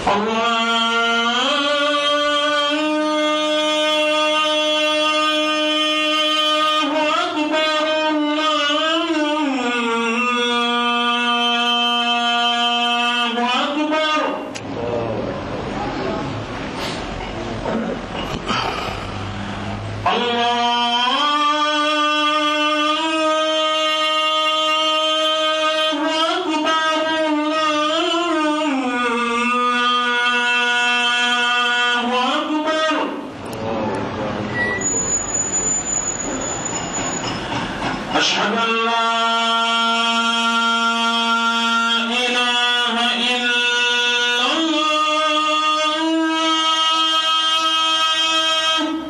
الله أكبر الله أكبر الله أكبر الله أكبر أشهد أن لا إله إلا الله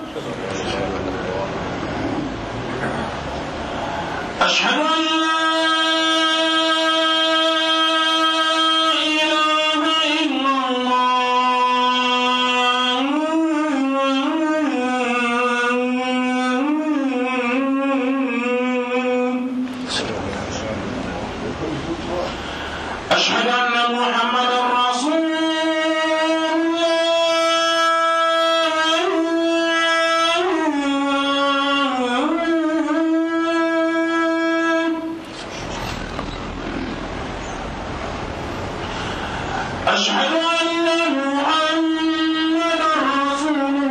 أشهد أن لا إله إلا الله أشهد أن محمدا رسول الله أشهد أن محمدا رسول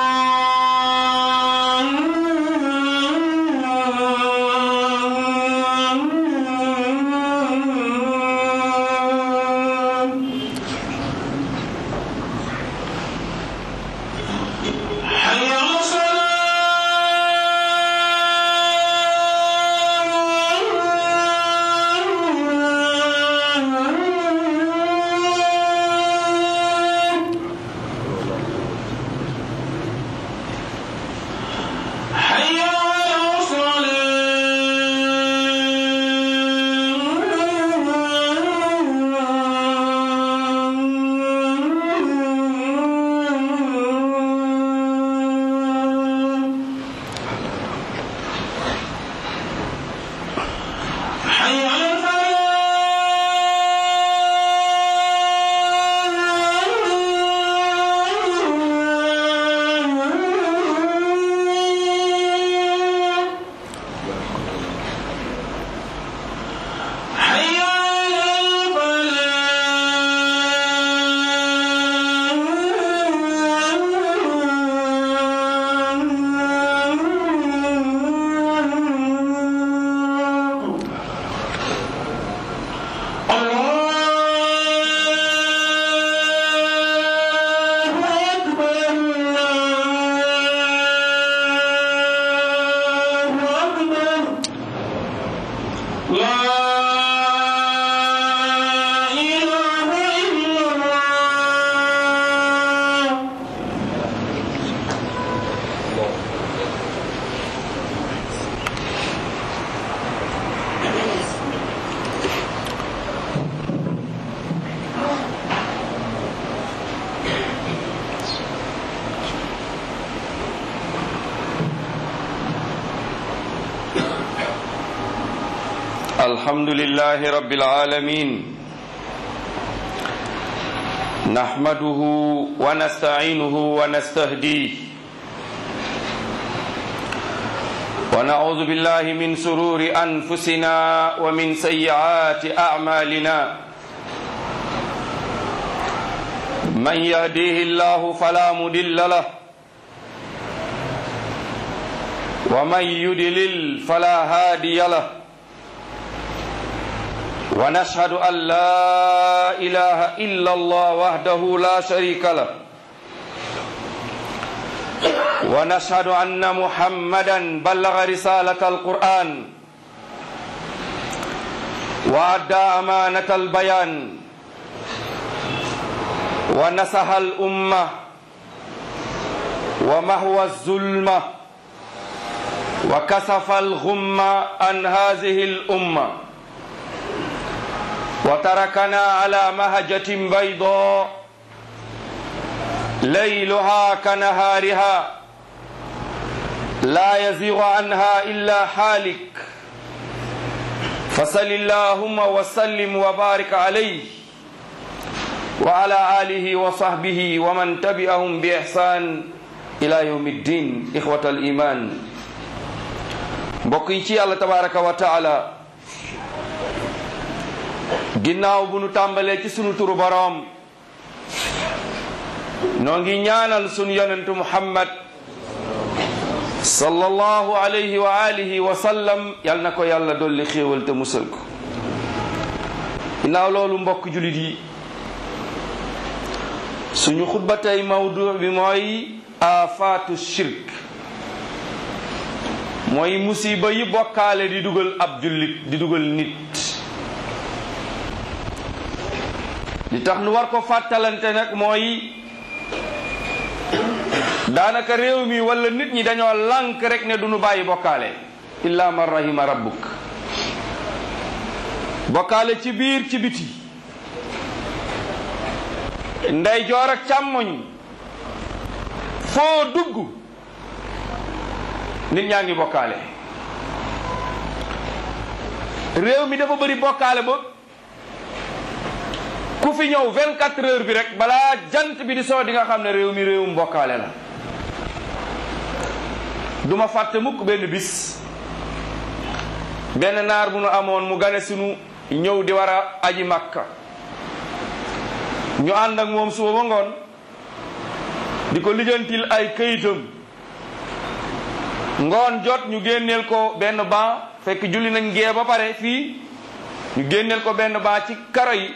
الله حي على الصلاة حي على الصلاة حي على الفلاح حي على الفلاح الله أكبر الله أكبر لا إله إلا الله الحمد لله رب العالمين نحمده ونستعينه ونستهديه ونعوذ بالله من سرور أنفسنا ومن سيئات أعمالنا من يهديه الله فلا مضل له ومن يدلل فلا هادي له ونشهد أن لا إله إلا الله وحده لا شريك له ونشهد أن محمدا بلغ رسالة القرآن وأدى أمانة البيان ونصح الأمة ومهوى الظلمة وكسف الغم عن هذه الأمة وتركنا على مهجة بيضاء ليلها كنهارها لا يزيغ عنها إلا حالك فصل اللهم وسلم وبارك عليه wa ala alihi wa sahbihi wa man tabi'ahum bi ihsan ila yawmi ddin ixwata al iman mbokk yi ci yàlla tabaraka wa taala ginnaaw bu nu tàmbalee ci sunu turu boroom noo ngi ñaanal sunu yonentu muhammad sallallahu alayhi wa alihi wa sallam yal na ko yàlla dolli xéewal te musal ko ginnaaw loolu mbokk julit yi suñu xutba tey mawdu bi mooy afaatu shirk mooy musiba yi bokkaale di dugal ab jullit di dugal nit li tax nu war ko fàttalante nag mooy daanaka réew mi wala nit ñi dañoo lànk rek ne duñu bàyyi bokkaale illa man rahima rabbuk bokkaale ci biir ci biti ndey joor ak càmmoñ foo dugg nit ñaa ngi bokkaale réew mi dafa bëri bokkaale ba ku fi ñëw 24 heures bi rek balaa jant bi di soo di nga xam ne réew mi réewum bokkaale la duma fàtte mukk benn bis benn naar bu nu amoon mu gane sunu ñëw di war a aji makka ñu ànd ak moom suba ba ngoon di ko lijjantil ay këyitam ngoon jot ñu génneel ko benn ban fekk julli nañ gee ba pare fii ñu génneel ko benn ban ci karo yi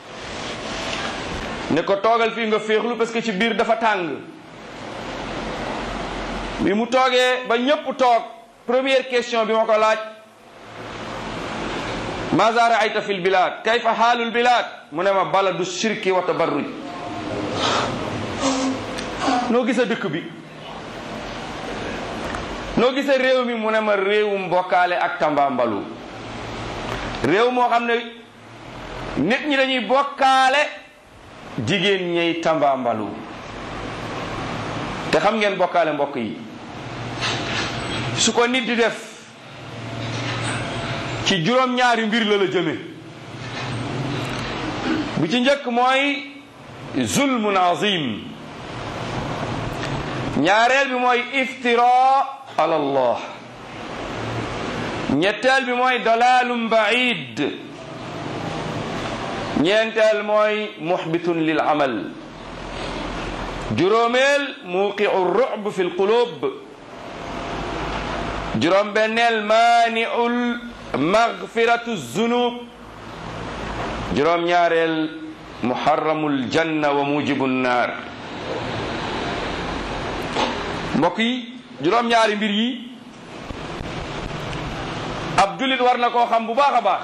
ne ko toogal fii nga féexlu parce que ci biir dafa tàng bi mu toogee ba ñépp toog première question bi ma ko laaj maza raayta fi lbilad kayfa xaalu lbilad mu ne ma baladu shirki wa tabarruj noo gisa dëkk bi noo gisa réew mi mu ne ma réewum bokkaale ak tambambalu réew moo xam ne nit ñi dañuy bokkaale jigéen ñey tambambalu te xam ngeen bokkaale mbokk yi su ko nit di def ci juróom-ñaari mbir la la jëme bi ci njëkk mooy zulmun azim ñaareel bi mooy iftira ala allah ñetteel bi mooy dalalum baid ñeenteel mooy muxbitun lil amal juróomeel muuqiu ru'b fi lqulub juróom benneel maaniul magfiratu zunub juróom ñaareel muharramul janna wa mujibu nnaar mbokk yi juróom ñaari mbir yi ab jullit war na koo xam bu baax a baax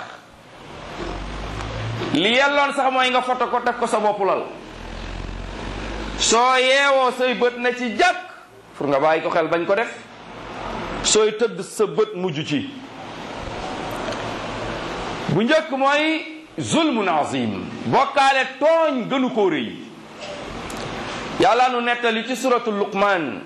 li yelloon sax mooy nga foto ko def ko sa bopp lal soo yeewoo say bët na ci jàkk pour nga bàyyi ko xel bañ ko def sooy tëdd sa bët mujj ci bu njëkk mooy zulmun azim bokkaale tooñ gënu koo rëy yàlla nu nettali ci suratu luqman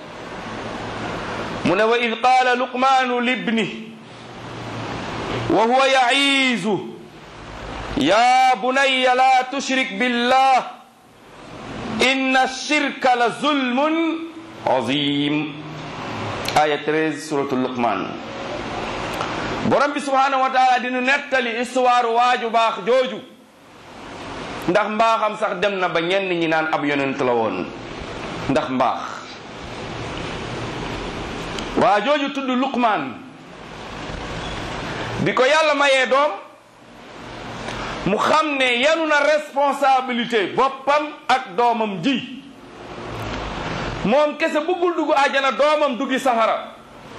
mu ne wa id qaala luqmaanu libni wa huwa ya'iizu ya bunayya la tushrik billah inna shirka la zulmun azim aya 13 suratu luqman borom bi subhanahu wa taala dinu nettali histoire waaju baax jooju ndax mbaaxam sax dem na ba ñenn ñi naan ab yonent la woon ndax mbaax waa jooju tudd luqman bi ko yàlla mayee doom mu xam ne yanu na responsabilité boppam ak doomam ji moom kese bëggul dugg àjjana doomam duggi safara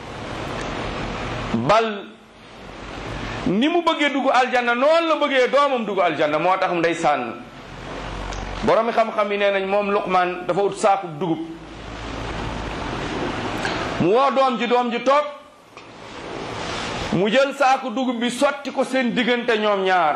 bal ni mu bëggee dugg aljanna noonu la bëggee doomam dugg aljanna moo tax ndeysaan boromi xam-xam yi nee nañ moom luqman dafa ut saaku dugub mu woo doom ji doom ji toog mu jël saaku dugub bi sotti ko seen diggante ñoom ñaar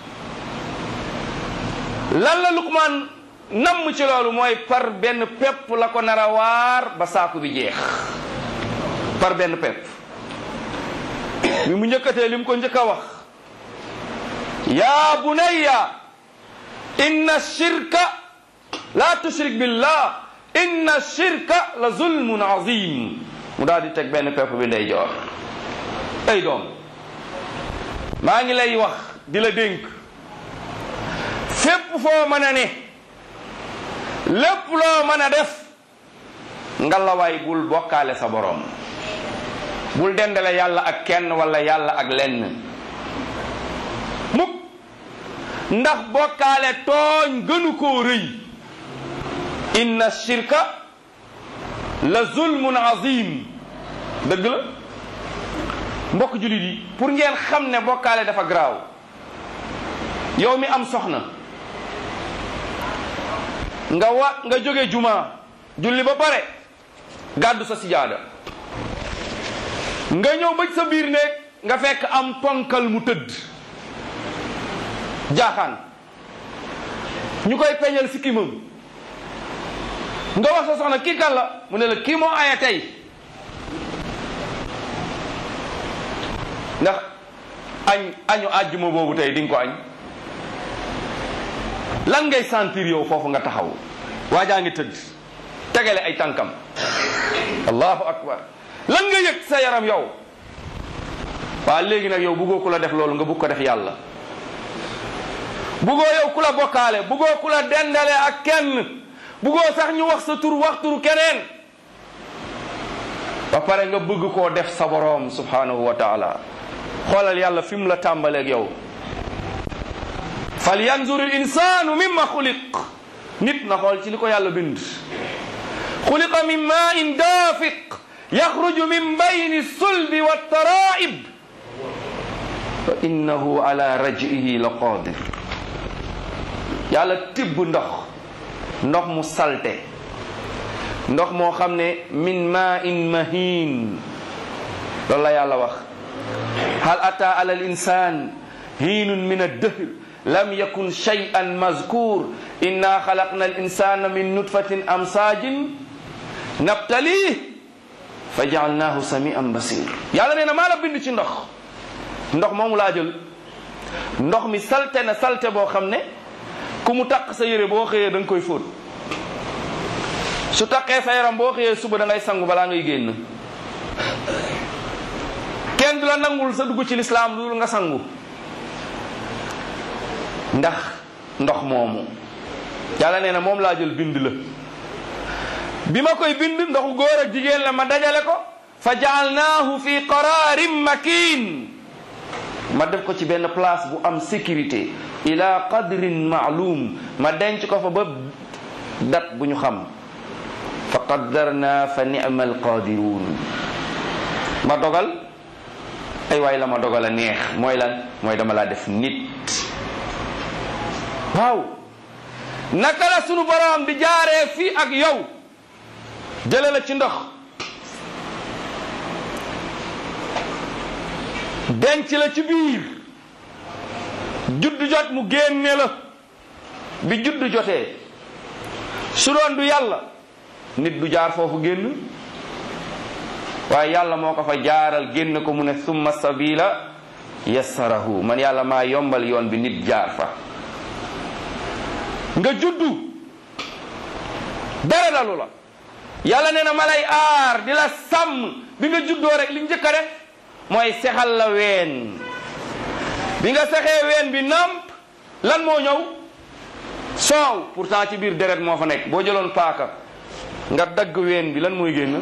lan la luqman namm ci loolu mooy par benn pepp la ko nar a waar ba saaku bi jeex par benn pepp bi mu njëkkatee li mu ko njëkk a wax yaa bunayya inna shirka la tushrik billah inna shirka la zulmun azim mu daal di teg benn pepp bi ndey joor ay doom maa ngi lay wax di la dénk fépp foo mën a ne lépp loo mën a def ngalawaay bul bokkaale sa borom bul dendale yàlla ak kenn wala yàlla ak lenn mukk ndax bokkaale tooñ gënu koo rëy inna shirka la zulmun azim dëgg la mbokk jullit yi pour ngeen xam ne bokkaale dafa garaaw yow mi am soxna nga wa nga jóge juma julli ba pare gàddu sa sijaada nga ñëw ba sa biir néeg nga fekk am ponkal mu tëdd jaaxaan ñu koy peñal si kimam nga wax sa soxna kii kan la mu ne la kii moo aya tey ndax añ añu àjjuma boobu tey di nga ko añ lan ngay sentir yow foofu nga taxaw waajaa ngi tëdd tegale ay tànkam allahu akbar lan nga yëg sa yaram yow waa léegi nag yow buggoo ku la def loolu nga bugg ko def yàlla buggoo yow ku la bokkaale buggoo ku la dendale ak kenn buggoo sax ñu wax sa tur wax turu keneen ba pare nga bëgg koo def sa boroom subhanahu wa taala xoolal yàlla fi mu la tàmbaleeg yow fal yanzur il insanu mimma xuliq nit na xool ci li ko yàlla bind xuliqa min main daafiq yaxruju min bayni sulbi wa taraib wa innahu ala rajihi la qadir yàlla tibb ndox ndox mu salte ndox moo xam ne min main mahin loolu la yàlla wax hal ata ala al insan hiinun min addahr lam yakun shay'an mazkur inna xalaqna al insana min nutfatin amsaajin nabtalih fa jaalnaahu samian basir yàlla nee na maa la bind ci ndox ndox moomu laa jël ndox mi salte na salte boo xam ne ku mu taq sa yére boo xëyee da nga koy fóot su taqee sa yaram boo xëyee suba da ngay sangu balaa ngay génn kenn du la nangul sa dugg ci lislaam lu nga sangu ndax ndox moomu yàlla nee na moom laa jël bind la bi ma koy bind ndoxu góor ak jigéen la ma dajale ko fa jaalnaahu fi qararin makin ma def ko ci benn place bu am sécurité ila qadrin maalum ma denc ko fa ba dat bu ñu xam fa qaddarna fa ni'ma alqadirun ma dogal ay waay la ma dogal a neex mooy lan mooy dama laa def nit waaw naka la sunu borom di jaaree fii ak yow jële la ci ndox denc la ci biir juddu jot mu génne la bi juddu jotee su doon du yàlla nit du jaar foofu génn waaye yàlla moo ko fa jaaral génn ko mu ne summa sabila yassarahu man yàlla maa yombal yoon bi nit jaar fa nga juddu dara dalu la yàlla nee na ma lay aar di la sàmm bi nga juddoo rek li njëkk a def mooy sexal la ween bi nga sexee ween bi namp lan moo ñëw soow pourtant ci biir deret moo fa nekk boo jëloon paaka nga dagg ween bi lan mooy génn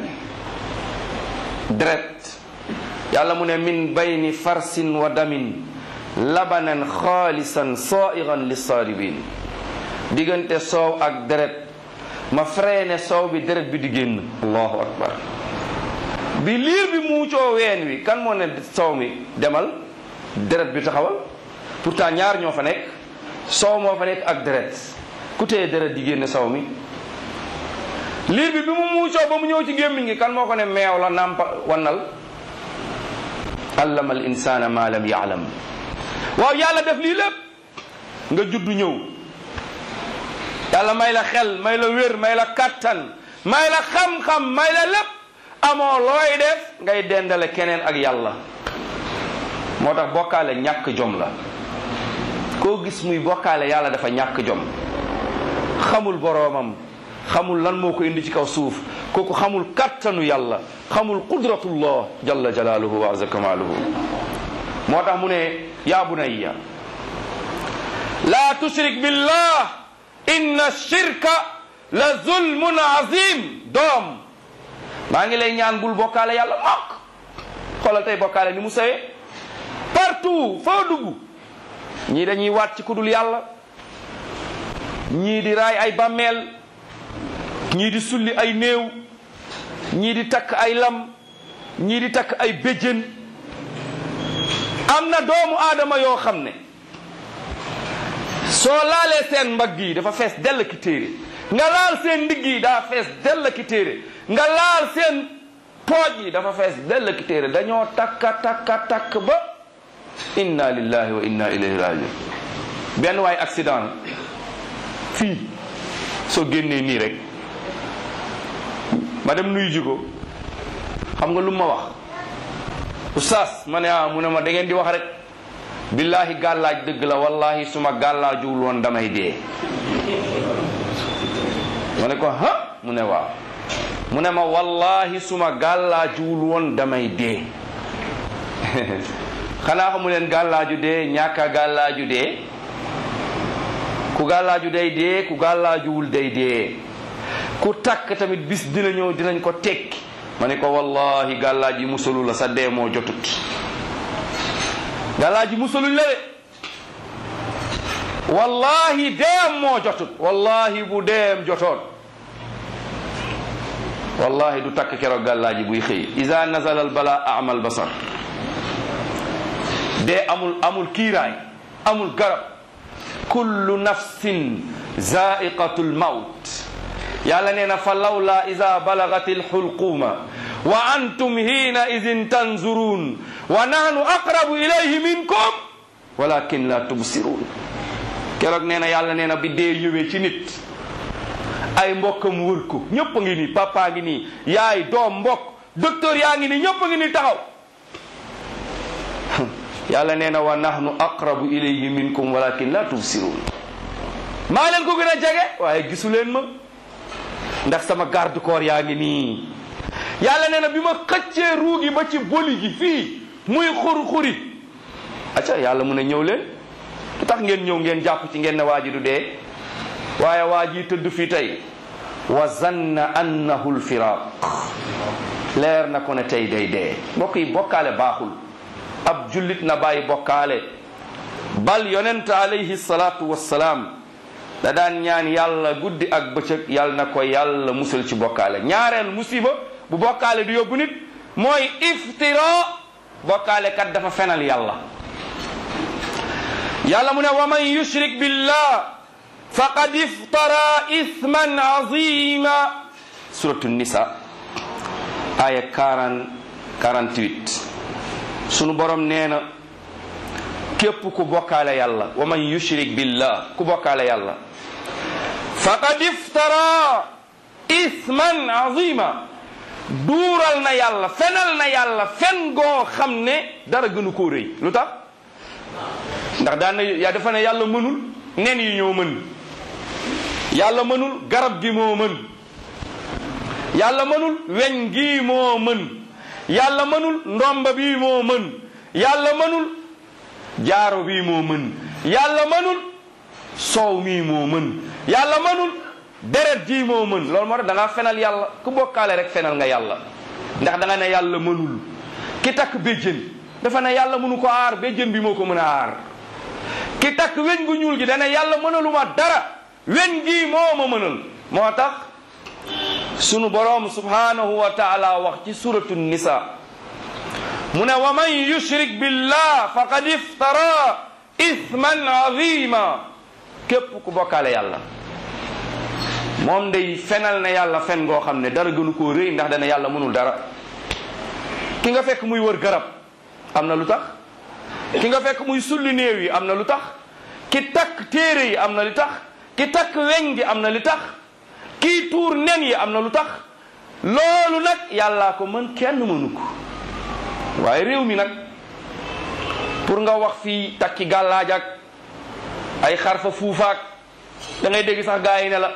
deret yàlla mu ne min bayni farsin wa damin labanan xaalisan saigan lissaaribin diggante soow ak deret ma freiné soow bi deret bi di génn allahu akbar bi liir bi muucoo ween wi kan moo ne soow mi demal deret bi taxawal pourtant ñaar ñoo fa nekk soow moo fa nekk ak deret ku téye deret di génne soow mi liir bi bi mu muucoo ba mu ñëw ci gémmiñ gi kan moo ko ne meew la nàmpa wannal allama al insana ma lam yaalam waaw yàlla def lii lépp nga juddu ñëw yàlla may la xel may la wér may la kattan may la xam-xam may la lépp amoo looy def ngay dendale keneen ak yàlla moo tax bokkaale ñàkk jom la koo gis muy bokkaale yàlla dafa ñàkk jom xamul boroomam xamul lan moo ko indi ci kaw suuf kooku xamul kattanu yàlla xamul qudratullah jalla jalaaluhu wa azza kamaaluhu moo tax mu ne yaa bunayya laa tushrik billah inna shirka la zulmun azim doom maa ngi lay ñaan bul bokkaale yàlla mokk xoolal tey bokkaale ni mu sawee partout foo dugg ñii dañuy waat ci kudul yàlla ñii di raay ay bàmmeel ñii di sulli ay néew ñii di takk ay lam ñii di takk ay béjjën am na doomu aadama yoo xam ne soo laalee seen mbagg yi dafa fees dell ki téere nga laal seen ndigg yi daa fees dell ki téere nga laal seen pooj yi dafa fees dell ki téere dañoo takka takka takk ba inna lillahi wa inna ilayhi rajiun benn waay accident fii soo génnee nii rek ma dem nuyu ji ko xam nga lu ma wax oustaz ma ne ah mu ne ma da ngeen di wax rek billahi gàllaaj dëgg la wallahi suma gàllaajuwul woon damay dee ma ne ko ha mu ne waaw mu ne ma wallahi suma gàllaajuwul woon damay dee xanaa xamu leen gàllaaju dee ñàkka gàllaaju dee ku gàllaaju day dee ku gàllaajuwul day dee ku takk tamit bis dina ñëw dinañ ko tekki ma ne ko wallahi gàllaaj yi musalu la sa dee moo jotut gàllaaj yi musaluñ la de wallahi deem moo jotut wallahi bu deem jotoon wallahi du takk keroog gàllaaj yi buy xëy iza nazala al bala amal basar dee amul amul kiiraay amul garab kullu nafsin zaiqatul mawt yàlla nee na fa lawla ida balagati alxulquma wa antum hiina idin tanzurun wa nahnu aqrabu ilayhi minkum walakin la tubsirun keroog nee na yàlla nee na bi dee ñëwee ci nit ay mbokkam wër ko ñëpp a ngi nii papa ngi nii yaay doom mbokk docteur yaa ngi nii ñëpp a ngi nii taxaw yàlla nee na wa nahnu aqrabu ilayhi minkum walakin la tubsirun maa leen ko gën a jege waaye gisu leen ma ndax sama garde corps yaa ngi nii yàlla nee na bi ma xëccee ruugi ba ci boli gi fii muy xur-xuri acca yàlla mu ne ñëw leen lu tax ngeen ñëw ngeen jàpp ci ngeen ne waa ji du dee waaye waa ji tëdd fii tey wa zanna annahu lfiraq leer na ko ne tey day dee mbokk yi bokkaale baaxul ab jullit na bàyyi bokkaale bal yonent alayhi salaatu wassalaam da daan ñaan yàlla guddi ak bëccëg yàlla na ko yàlla musal ci bokkaale ñaareel musiba bu bokkaale du yóbbu nit mooy iftira bokkaale kat dafa fenal yàlla yàlla mu ne wa man yushrik billah faqad iftara ithman azima suratu nisa aya 40 48 sunu borom nee na képp ku bokkaale yàlla wa man yushrik billah ku bokkaale yàlla faqad iftara isman azima duural na yàlla fenal na yàlla fen goo xam ne dara gënu koo rëy lu tax ndax daan na yaa dafa ne yàlla mënul nen yi ñoo mën yàlla mënul garab gi moo mën yàlla mënul weñ gi moo mën yàlla mënul ndomba bi moo mën yàlla mënul jaaro bii moo mën yàlla mënul soow mii moo mën yàlla mënul deret jii moo mën loolu moo tax da ngaa fenal yàlla ku bokkaale rek fenal nga yàlla ndax da nga ne yàlla mënul ki takk béjjën dafa ne yàlla mënu ko aar béjjën bi moo ko mën a aar ki takk weñ gu ñuul gi dana yàlla mënaluma dara weñ gii moo ma mënal moo tax sunu boroom subhanahu wa taala wax ci suratu nisa mu ne wa man yushrik billah faqad iftara ithman azima képp ku bokkaale yàlla moom day fenal na yàlla fen goo xam ne dara gënu koo rëy ndax dana yàlla mënul dara ki nga fekk muy wër garab am na lu tax ki nga fekk muy sulli néew yi am na lu tax ki takk téere yi am na lu tax ki takk weñ gi am na lu tax kii tuur nen yi am na lu tax loolu nag yàllaa ko mën kenn mënu ko waaye réew mi nag pour nga wax fii takki gàllaaj ak ay xarfa fuufaak da ngay dégg sax gaa yi ne la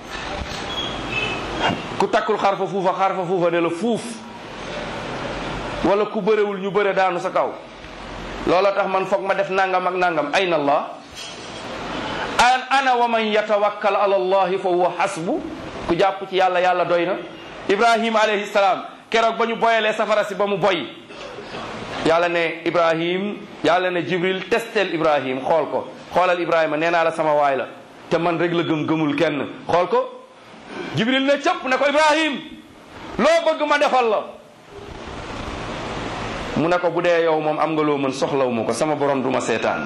ku takkul xarfa fuufa xarfa fuufa ne la fuuf wala ku bërewul ñu bëre daanu sa kaw loola tax man foog ma def nangam ak nangam ayna allah an ana wa man yatawakkal ala allahi fa huwa hasbu ku jàpp ci yàlla yàlla doy na ibrahim alayhi salaam keroog ba ñu boyalee safara si ba mu boy yàlla ne ibrahim yàlla ne jibril testel ibrahim xool ko xoolal ibrahima nee naa la sama waay la te man rek la gëm gëmul kenn xool ko jibril ne cëpp ne ko ibrahim loo bëgg ma defal la mu ne ko bu dee yow moom am nga loo mën soxlawu ma ko sama borom du ma seetaan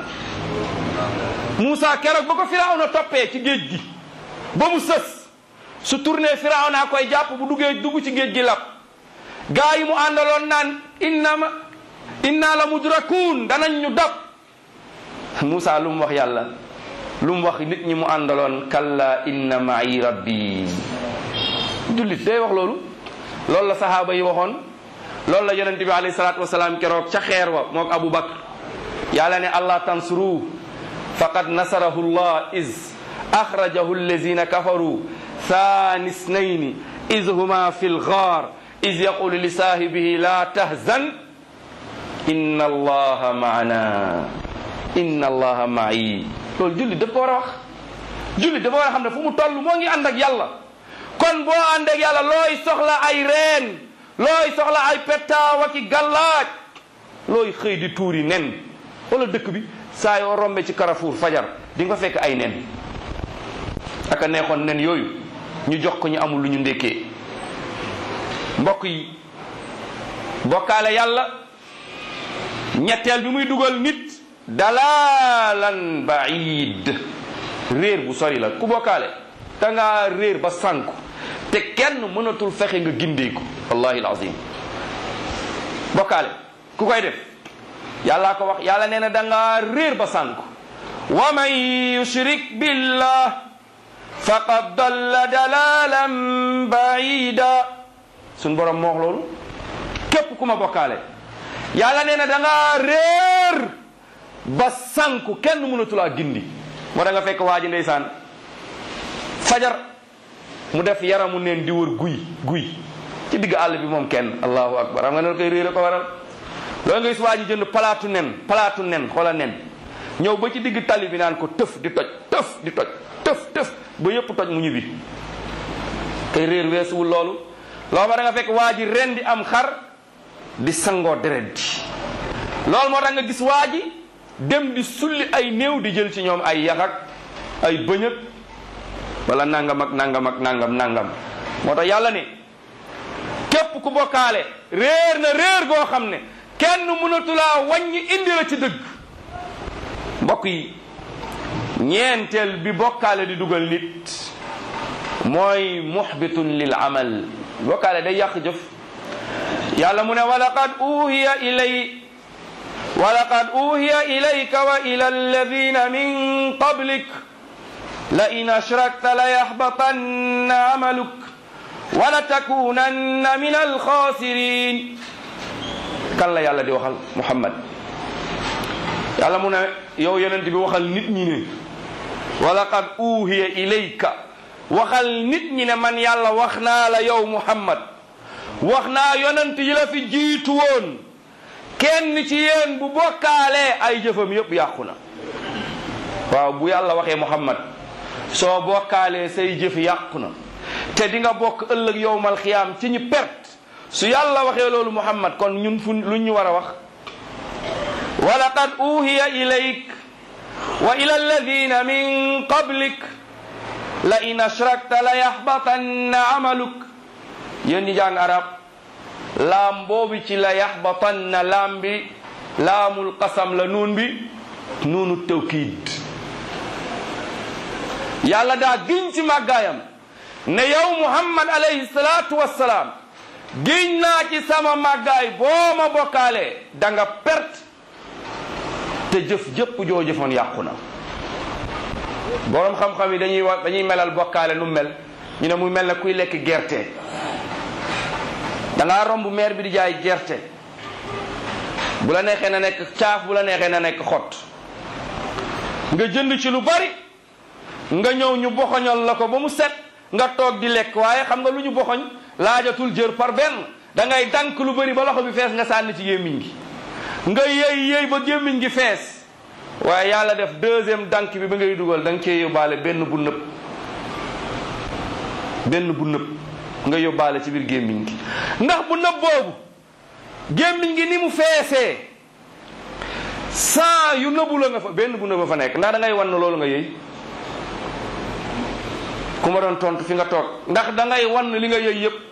Moussa keroog ba ko Firawna toppee ci géej gi ba mu sës su tourné Firawna koy jàpp bu duggee dugg ci géej gi lap gaa yi mu àndaloon naan inna ma inna la mudrakuun danañ ñu dab Moussa lu mu wax yàlla lu mu wax nit ñi mu àndaloon kalla inna ma'i rabbi jullit day wax loolu loolu la sahaaba yi waxoon loolu la yonente bi alayhi salaatu wasalaam keroog ca xeer wa moog Abu Bakr yàlla ne allah tansuru faqad nasarahu llah is axrajahu allazina kafaru thani snayni is huma fi lgaar is yaqulu li saahibihi la tahzan inna allaha maana inna allaha ma'i loolu jullit daf ko war a wax jullit dafa war a xam ne fu mu toll moo ngi ànd ak yàlla kon boo ànd ak yàlla looy soxla ay reen looy soxla ay pettaaw ki gàllaaj looy xëy di tuuri nen wala dëkk bi saa yoo rombe ci Carrefour fajar di nga fekk ay nen aka neexoon nen yooyu ñu jox ko ñu amul lu ñu ndékkee mbokk yi bokkaale yàlla ñetteel bi muy dugal nit dalalan baid réer bu sori la ku bokkaale da ngaa réer ba sànku te kenn mënatul fexe nga gindeeku wallahi alazim bokkaale ku koy def yàllaa ko wax yàlla nee na da ngaa réer ba sànku wa man yushrik billah faqad dalla dalalan baida suñ borom moo wax loolu képp ku ma bokkaale yàlla nee na da ngaa réer ba sànku kenn mënatulaa gindi moo da nga fekk waa ji ndeysaan fajar mu def yaramu neen di wër guy guy ci digg àll bi moom kenn allahu akbar xam nga ne koy réer a ko waral loolu nga gis waa ji jënd palaatu nen palaatu nen xoola nen ñëw ba ci digg tali bi naan ko tëf di toj tëf di toj tëf tëf ba yëpp toj mu ñibbi kay réer weesuwul loolu loolu ma da nga fekk waa ji ren di am xar di sangoo deret ji loolu moo tax nga gis waa ji dem di sulli ay néew di jël ci ñoom ay yax ak ay bëñëg wala nangam ak nangam ak nangam nangam moo tax yàlla ne képp ku bokkaale réer na réer goo xam ne kenn mënatulaa wàññi indi la ci dëgg mbokk yi ñeenteel bi bokkaale di dugal nit mooy muxbitun lil amal bokkaale day yàq jëf yàlla mu ne walaqad uhiya ilay walaqad uhiya ilayka wa ila alladina min qablik la in ashrakta la yaxbatanna amaluk wala takunanna min alxaasirin kan la yàlla di waxal muhammad yàlla mu ne yow yonent bi waxal nit ñi ne walaqad uhiya ilayka waxal nit ñi ne man yàlla wax naa la yow muhammad wax naa yonent yi la fi jiitu woon kenn ci yéen bu bokkaalee ay jëfam yépp yàqu na waaw bu yàlla waxee muhammad soo bokkaalee say jëf yàqu na te di nga bokk ëllëg yowmal xiyaam ci ñi perte su yàlla waxee loolu muhammad kon ñun fu lu ñu war a wax wa laqad uhiya ilayk wa ila alladina min qablik la in ashrakta la yaxbatanna amaluk yéen ñi jàng arab laam boobu ci la yaxbatanna laam bi laamul qasam la nuun bi nuunu tawkiid yàlla daa giñ ci màggaayam ne yow muhammad alayhi salaatu wassalaam giñ naa ci sama màggaay boo ma bokkaalee da nga perte te jëf jëpp joo jëfoon yàqu na boroom xam-xam yi dañuy wax dañuy melal bokkaale nu mel ñu ne muy mel ne kuy lekk gerte da ngaa romb meer bi di jaay gerte bu la neexee na nekk caaf bu la neexee na nekk xott nga jënd ci lu bari nga ñëw ñu boxoñal la ko ba mu set nga toog di lekk waaye xam nga lu ñu boxoñ laajatul jër par benn da ngay dank lu bari ba loxo bi fees nga sànni ci gémmiñ gi nga yëy yëy ba gémmiñ gi fees waaye yàlla def deuxième dank bi ba ngay dugal da nga cee yóbbaale benn bu nëb benn bu nëb nga yóbbaale ci biir gémmiñ gi ndax bu nëb boobu gémmiñ gi ni mu feesee saa yu nëbu la nga fa benn bu nëb fa nekk ndax da ngay wan loolu nga yëy ku ma doon tontu fi nga toog ndax da ngay wan li nga yëy yëpp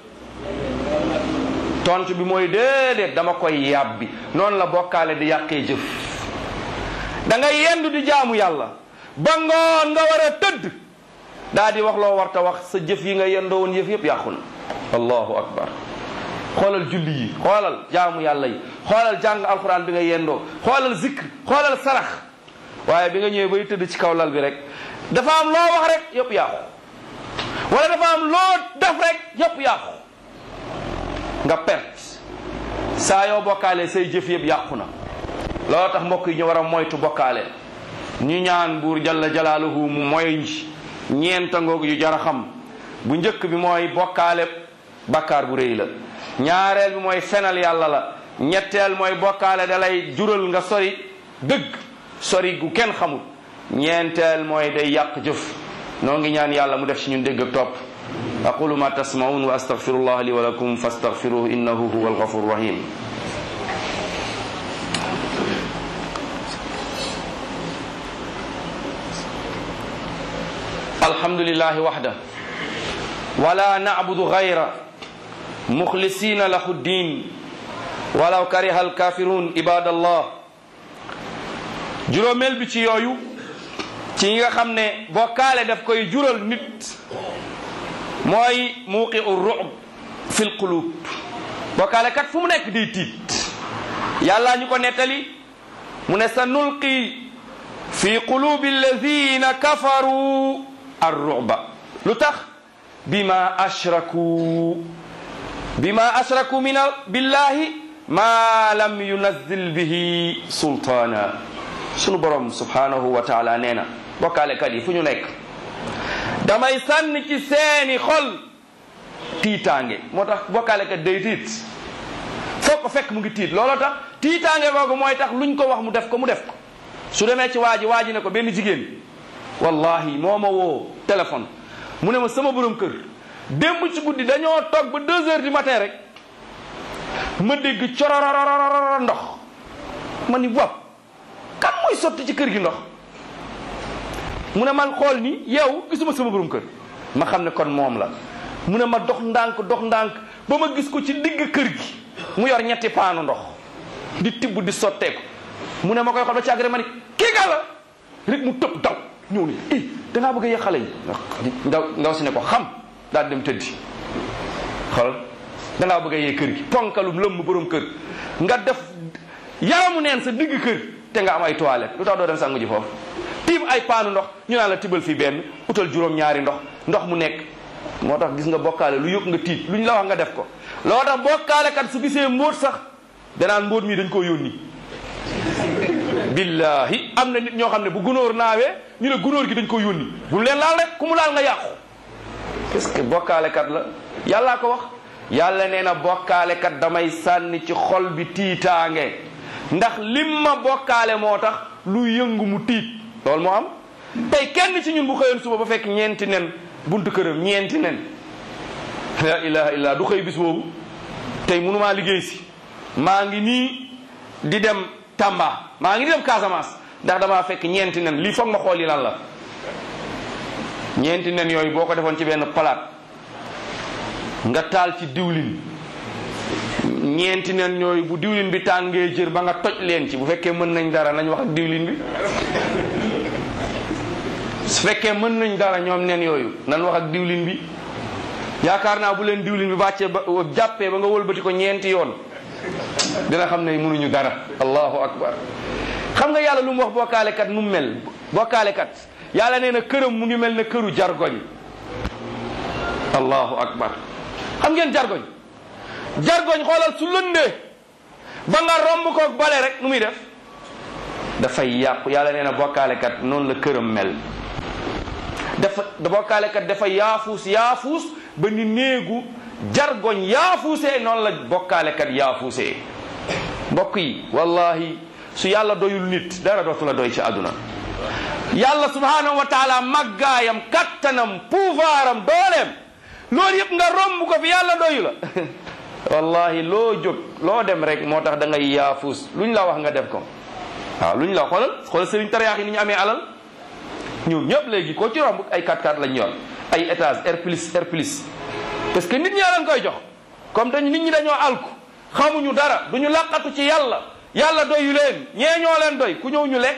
tontu bi mooy déedéet dama koy yàbbi noonu la bokkaale di yàqee jëf da ngay yendu di jaamu yàlla ba ngoon nga war a tëdd daa di wax loo warta wax sa jëf yi nga yendoo woon yëf yëpp yàqu na allahu akbar xoolal julli yi xoolal jaamu yàlla yi xoolal jàng alquran bi nga yendoo xoolal zikr xoolal sarax waaye bi nga ñëwee bay tëdd ci kaw lal bi rek dafa am loo wax rek yëpp yàqu wala dafa am loo def rek yëpp yàqu nga perte saa yoo bokkaale say jëf yëpp yàqu na loolu tax mbokk yi ñu war a moytu bokkaale ñu ñaan buur jalla jalaaluhu mu moy nji ñeenta ngoog yu jar a xam bu njëkk bi mooy bokkaale bakkaar bu rëy la ñaareel bi mooy fenal yàlla la ñetteel mooy bokkaale da lay jural nga sori dëgg sori gu kenn xamul ñeenteel mooy day yàq jëf noo ngi ñaan yàlla mu def ci ñun dégg ak topp aqulu ma tasmaun wa astaghfirullah li wa lakum fastaghfiruhu innahu huwa alghafur rahim الحمد لله وحده ولا نعبد غيره مخلصين له الدين ولو كره الكافرون عباد الله juróomeel bi ci yooyu ci ñi nga xam ne bokkaale daf koy jural nit mooy muuqi u ru'b fil qulub bokkaale kat fu mu nekk di tiit yàlla ñu ko nettali mu ne sa nulqi fi qulubi alladina kafaru arruba lu tax bima ashraku bima ashraku min billahi ma lam yunazzil bihi sultaana sunu borom subhanahu wa taala nee na bokkaalekat yi fu ñu nekk damay sànni ci seeni xol tiitaange moo tax bokkaalekat day tiit foo ko fekk mu ngi tiit looloo tax tiitaange googu mooy tax luñ ko wax mu def ko mu def ko su demee ci waa ji waa ji ne ko benn jigéen wallahi moo ma woo téléphone mu ne ma sama borom kër démb ci guddi dañoo toog ba deux heures du matin rek ma dégg corororororo ndox ma ni bopp kan mooy sotti ci kër gi ndox mu ne man xool ni yow gisuma sama borom kër ma xam ne kon moom la mu ne ma dox ndànk dox ndànk ba ma gis ko ci digg kër gi mu yor ñetti paanu ndox di tibb di sotteeku mu ne ma koy xool ba ci àgg rek ma ni kii ga la rek mu tëb daw ñëw ni i dangaa bëgg a yee xale yi ndaw ndaw si ne ko xam daal dem tëddi xool dangaa bëgg a yee kër gi ponkalum lëmm borom kër nga def yaramu neen sa digg kër te nga am ay toilette lu tax doo dem sangu ji foofu tiim ay paanu ndox ñu naan la tibal fii benn utal juróom ñaari ndox ndox mu nekk moo tax gis nga bokkaale lu yëg nga tiit lu ñu la wax nga def ko loo tax bokkaale kat su gisee mbóot sax danaan mbóot mi dañ koo yónni billahi am na nit ñoo xam ne bu gunóor naawee ñu ne gunóor gi dañ ko yónni bu leen laal rek ku mu laal nga yàqu parce que bokkaalekat la yàllaa ko wax yàlla nee na bokkaalekat damay sànni ci xol bi tiitaange ndax lim ma bokkaale moo tax lu yëngu mu tiit loolu moo am tey kenn ci ñun bu xëyoon suba ba fekk ñeenti nen buntu këram ñeenti nen la ilaha illa du xëy bis boobu tey mënumaa liggéey si maa ngi nii di dem Tamba maa ngi di dem Casamance ndax damaa fekk ñeenti nen lii foog ma xool yi lan la ñeenti nen yooyu boo ko defoon ci benn palaat nga taal ci diwlin ñeenti nen yooyu bu diwlin bi tàngee jër ba nga toj leen ci bu fekkee mën nañ dara nañ wax ak diwlin bi su fekkee mën nañ dara ñoom nen yooyu nan wax ak diwlin bi yaakaar naa bu leen diwlin bi bàccee ba jàppee ba nga wëlbati ko ñeenti yoon dina xam ne mënuñu dara allahu akbar xam nga yàlla lu mu wax bokkaalekat nu mu mel bokkaalekat yàlla nee na këram mu ngi mel ne këru jargoñ allahu akbar xam ngeen jargoñ jargoñ xoolal su lëndee ba nga romb ko bale rek nu muy def dafay yàqu yàlla nee na bokkaalekat noonu la këram mel dafa bokkaalekat dafa yaafuus yaafuus ba ni néegu jargoñ yaafuusee noonu la bokkaalekat yaafuusee mbokk yi wallahi su yàlla doyul nit dara dootu la doy ci àdduna yàlla subhanahu wa taala màggaayam kattanam pouvoiram dooleem loolu yëpp nga romb ko fi yàlla doyu la wallahi loo jóg loo dem rek moo tax da ngay yaafuus luñ la wax nga def ko waaw luñ la xoolal xoolal sëriñ tariyaax yi ni ñu amee alal ñoom ñëpp léegi ko ci romb ay 4x4 lañ yor ay étage R plus R plus parce que nit ñaa leen koy jox comme dañ nit ñi dañoo alku xamuñu dara duñu laqatu ci yàlla yàlla doyu leen ñee ñoo leen doy ku ñëw ñu lekk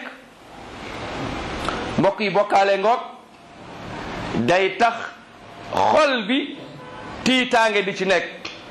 mbokk yi bokkaale ngoog day tax xol bi tiitaange di ci nekk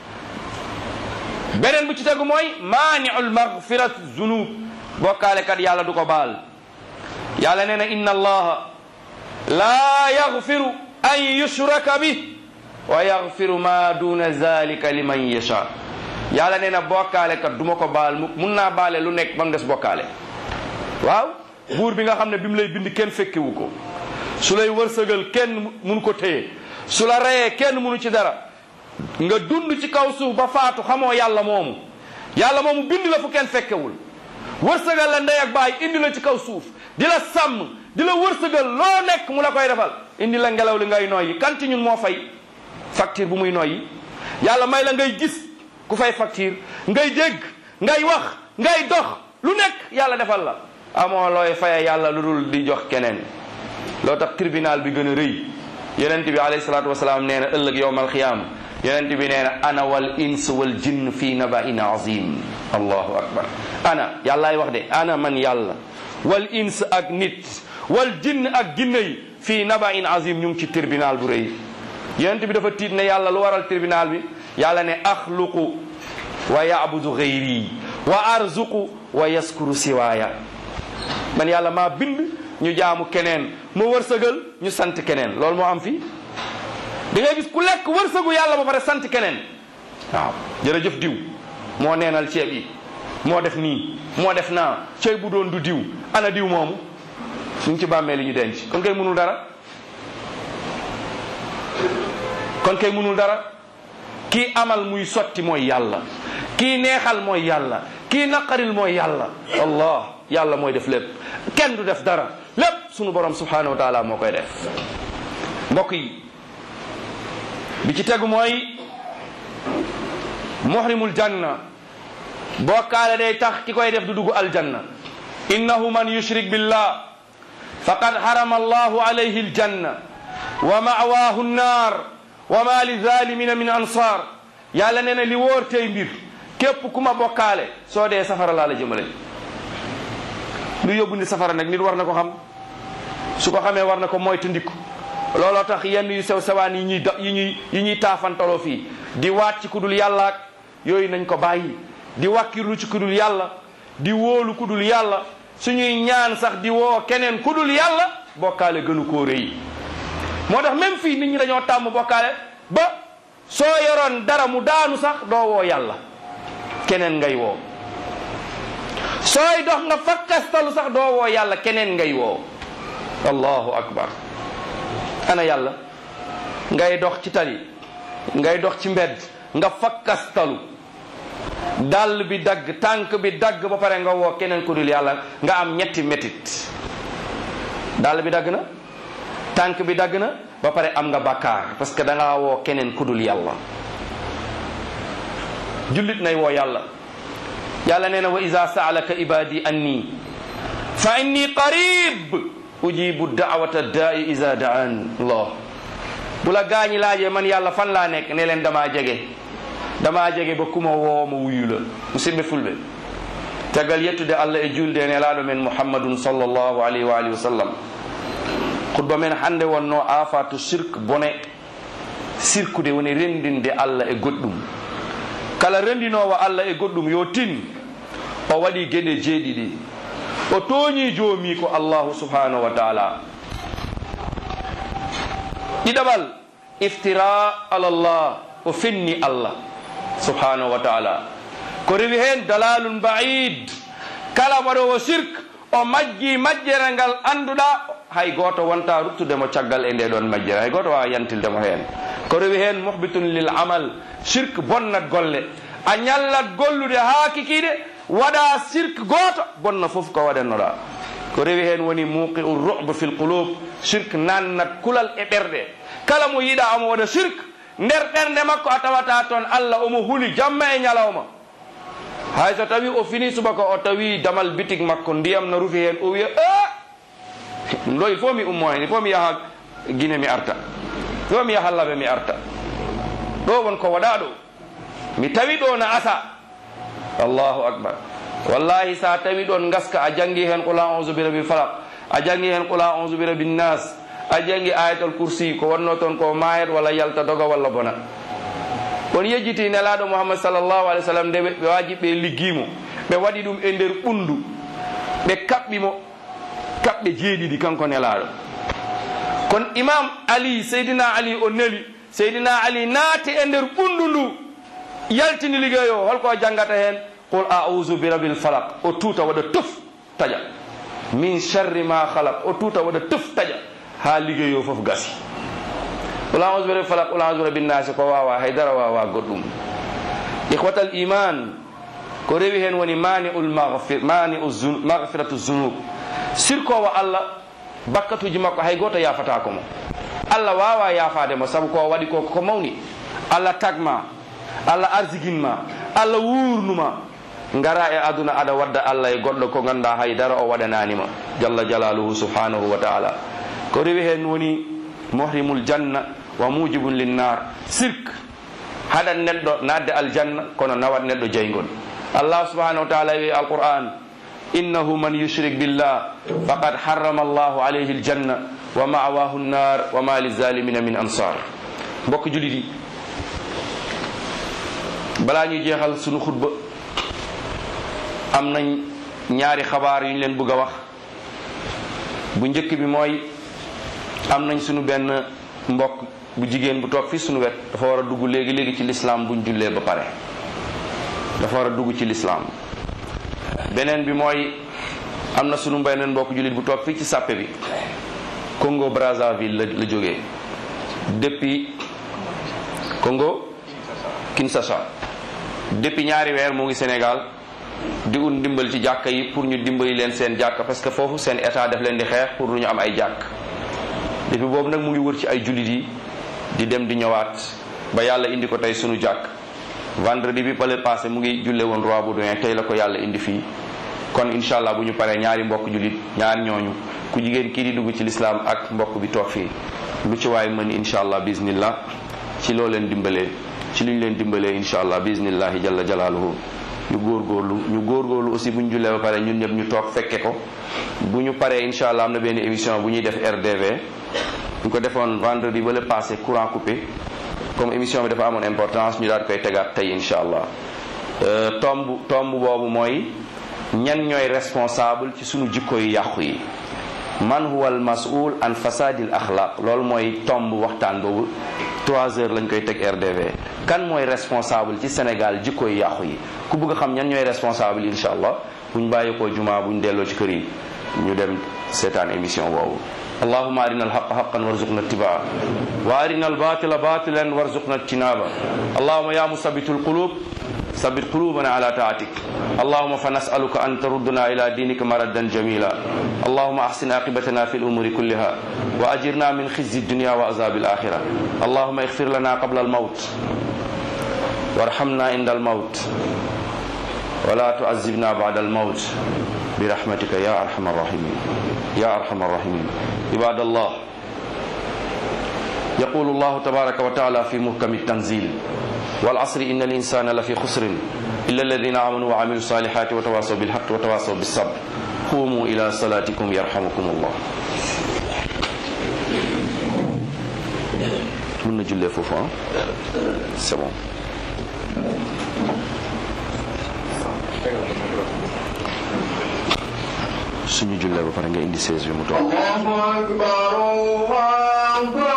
beneen bu ci tegu mooy maaniul magfirat zunub bokkaale kat yàlla du ko baal yàlla nee na inna allaha laa yagfiru an yushraka bi wa yagfiru ma duna zalika liman yasha yàlla nee na bokkaale kat du ma ko baal mu mun naa baale lu nekk ba mu des bokkaale waaw buur bi nga xam ne bi mu lay bind kenn fekkewu ko su lay wërsëgal kenn mun ko téye su la reyee kenn munu ci dara nga dund ci kaw suuf ba faatu xamoo yàlla moomu yàlla moomu bind la fu kenn fekkewul wërsëgal la ndey ak baay indi la ci kaw suuf di la sàmm di la wërsëgal loo nekk mu la koy defal indi la ngelaw li ngay noyyi kan ci ñun moo fay facture bu muy noyyi yàlla may la ngay gis ku fay facture ngay dégg ngay wax ngay dox lu nekk yàlla defal la amoo looy faye yàlla lu dul di jox keneen loo tax tribunal bi gën a rëy yonent bi alayhi salaatu wasalaam nee na ëllëg yowmal xiyaam yonent bi nee na ana wal ins wal jinn fii nabain azim allahu akbar ana yàllaay wax de ana man yàlla wal ins ak nit wal jinn ak jinne yi fii nabain azim ñu ngi ci tribunal bu rëy yonent bi dafa tiit ne yàlla lu waral tribunal bi yàlla ne axluqu wa yabudu gayri wa arzuqu wa yaskuru siwaaya man yàlla maa bind ñu jaamu keneen ma wërsëgal ñu sant keneen loolu moo am fii da ngay gis ku lekk wërsëgu yàlla ba pare sant keneen waaw jërëjëf diw moo neenal ceeb yi moo def nii moo def naa ceeb bu doon du diw ana diw moomu ñu ngi ci bàmmee li ñu denc kon kay mënul dara kon kay mënul dara kii amal muy sotti mooy yàlla kii neexal mooy yàlla kii naqaril mooy yàlla allah yàlla mooy def lépp kenn du def dara lépp sunu borom subhanahu wa taala moo koy def mbokk yi bi ci tegu mooy muhrimul janna bokkaale day tax ki koy def du dugg aljanna innahu man yushrik billah faqad harama allahu alayhi aljanna wa ma'waahu nnaar wa ma li zalimina min ansar yàlla nee na li wóor tey mbir képp ku ma bokkaale soo dee safara laa la jëmale lu yóbbu ni safara nag nit war na ko xam su ko xamee war na ko moytu ndikku looloo tax yenn yu sew sewaan yi ñuy yi ñuy yi ñuy taafantaloo fii di waat ci kudul yàlla ak yooyu nañ ko bàyyi di wàkkirlu ci kudul yàlla di wóolu kudul yàlla suñuy ñaan sax di woo keneen kudul yàlla bokkaale gënu koo rëy moo tax même fii nit ñi dañoo tàmm bokkaale ba soo yoroon dara mu daanu sax doo woo yàlla keneen ngay woo sooy dox nga fakkastalu sax doo woo yàlla keneen ngay woo allahu akbar ana yàlla ngay dox ci tali ngay dox ci mbedd nga fakkastalu dàll bi dagg tànk bi dagg ba pare nga woo keneen ku dul yàlla nga am ñetti métit dàll bi dagg na tànk bi dagg na ba pare am nga bàkkaar parce que da ngaa woo keneen ku dul yàlla jullit nay woo yàlla yàlla nee na wa ida saalaka ibadi anni fa inni qarib ujibu daawata daai ida daan allah bu la gaañi laajee man yàlla fan laa nekk ne leen damaa jege damaa jege ba kuma woo ma wuyu la musidɓe fulɓe tagal yettude allah e julde e nelaɗo men muhammadun sallllahu alayhi wa alihi wa sallam khutba men hannde wonno afatu sirque bone sirkude woni rendinde allah e goɗɗum kala rendinowo allah e goɗɗum yo tin o waɗi geɗe jeeɗiɗi o tooñi joomi ko allahu subhanahu wa taala ɗiɗaɓal iftira alallah o fenni allah subhanahu wa taala ko rewi hen dalalun baid kala waɗowo sirque o majji majjere ngal annduɗa hay goto wonta ruttudemo caggal e nde ɗon majjere hay goto wawa yantildemo heen ko rewi heen muhbitun lil amal sirque bonnat golle a ñallat gollude haa kikiɗe waɗa sirque goto bonna foof ko waɗannoɗa ko rewi heen woni muqi u ruɓe fil qulub sirque nannat kulal e ɓerɗe kala mo yiɗa omo waɗa sirque nder ɓernde makko a tawata toon allah omo huli jamma e ñalawma hay so tawi o fini subaka o tawi damal bitig makko ndiyam no rufi heen o wiya e ɗum ɗo il faut mi ummo hen il faut mi yaha guine mi arta il faut mi yaha laɓe mi arta ɗo won ko waɗa ɗo mi tawi ɗo na asa allahu akbar wallahi sa tawi ɗon gaska a jangi hen qula onze bi rabil falak a jangi hen qula onze bi rabin nas a jangi ayatul kursi ko wonno toon ko mayet walla yalta doga walla bona on yejjiti nelaɗo mouhammad sallllahu alih w sallam nde ɓe waji ɓe liggimo ɓe waɗi ɗum e nder ɓundu ɓe kaɓɓimo kaɓɓe jeeɗiɗi kanko nelaɗo kono imam ali seydina ali o neli seydina ali naati e nder ɓundu ndu yaltini liggey o holko janggata hen qul ausu bi rabil falak o tuuta waɗa tuf taƴa min charri ma halak o tuuta waɗa tuf taƴa ha liggey o foof gasi qul ausu bi rabil falak qul ausu bi rabin nasi ko wawa haydara wawa goɗɗum ihwatal iman ko rewi hen woni mani ul maghfir mani maghfiratu zunub sirkowo allah bakkatuji makko hay goto yafatako mo allah wawa yafademo saabu ko waɗi ko ko mawni allah tagma allah arsiginma allah wurnuma ngara e aduna aɗa wadda allah e goɗɗo ko ganduɗa haydara o waɗananima jalla jalaluhu subhanahu wa taala ko rewi hen woni mohrimul janna wa mujibun linnar sirk haɗat neɗɗo nadde aljanna kono nawat neɗɗo jeygol allah subhanahu wa taala wi alquran innahu man yushrik billah faqad harrama allahu alayhi aljanna wa mawahu nnar wa ma lizalimina min ansar mbokk julit yi balaa ñuy jeexal sunu xutba am nañ ñaari xabaar yu ñu leen bëgg a wax bu njëkk bi mooy am nañ sunu benn mbokk bu jigéen bu toog fii sunu wet dafa war a dugg léegi léegi ci lislaam buñ jullee ba pare dafa war a dugg ci lislaam beneen bi mooy am na sunu beneen mbokk jullit bu toog fii ci sàppe bi Congo Brazzaville la la jógee depuis Congo Kinshasa depuis ñaari weer mu ngi Sénégal di ut ndimbal ci jàkka yi pour ñu dimbali leen seen jàkka parce que foofu seen état daf leen di xeex pour lu ñu am ay jàkk depuis boobu nag mu ngi wër ci ay jullit yi di dem di ñëwaat ba yàlla indi ko tey sunu jàkk vendredi bi pale passé mu ngi julle woon roi Baudouin tey la ko yàlla indi fii kon incha allah bu ñu paree ñaari mbokk jullit ñaar ñooñu ku jigéen kii di dugg ci lislaam ak mbokk bi toog fii lu ci waay mën incha allah bismillah ci loo leen dimbalee ci li ñu leen dimbalee incha allah bismillahi jalla jalaaluhu ñu góorgóorlu ñu góorgóorlu aussi bu ñu jullee ba pare ñun ñëpp ñu toog fekke ko bu ñu paree incha allah am na benn émission bu ñuy def RDV ñu ko defoon vendredi ba le passé courant coupé comme émission bi dafa amoon importance ñu daal koy tegaat tey incha allah tomb tomb boobu mooy ñan ñooy responsable ci sunu jikko yu yàqu yi man huwa al masul an fasadil axlaq loolu mooy tomb waxtaan boobu trois heures lañ koy teg RDV kan mooy responsable ci Sénégal jikko yu yàqu yi ku bëgg a xam ñan ñooy responsable incha allah buñ bàyyi ko jumaa buñ delloo ci kër yi ñu dem seetaan émission boobu اللهم أرنا الحق حقا وارزقنا اتباعه وأرنا الباطل باطلا وارزقنا اجتنابه اللهم يا مثبت القلوب ثبت قلوبنا على طاعتك اللهم فنسألك أن تردنا إلى دينك مردا جميلا اللهم أحسن عاقبتنا في الأمور كلها وأجرنا من خزي الدنيا وعذاب الآخرة اللهم اغفر لنا قبل الموت وارحمنا عند الموت ولا تعذبنا بعد الموت برحمتك يا أرحم الراحمين يا أرحم الراحمين عباد الله يقول الله تبارك وتعالى في محكم التنزيل والعصر إن الإنسان لفي خسر إلا الذين آمنوا وعملوا الصالحات وتواصوا بالحق وتواصوا بالصبر قوموا إلى صلاتكم يرحمكم الله من نجل فوفا c'est bon suñu jullee ba pare nga indi 16 bi mu toog الله أكبر الله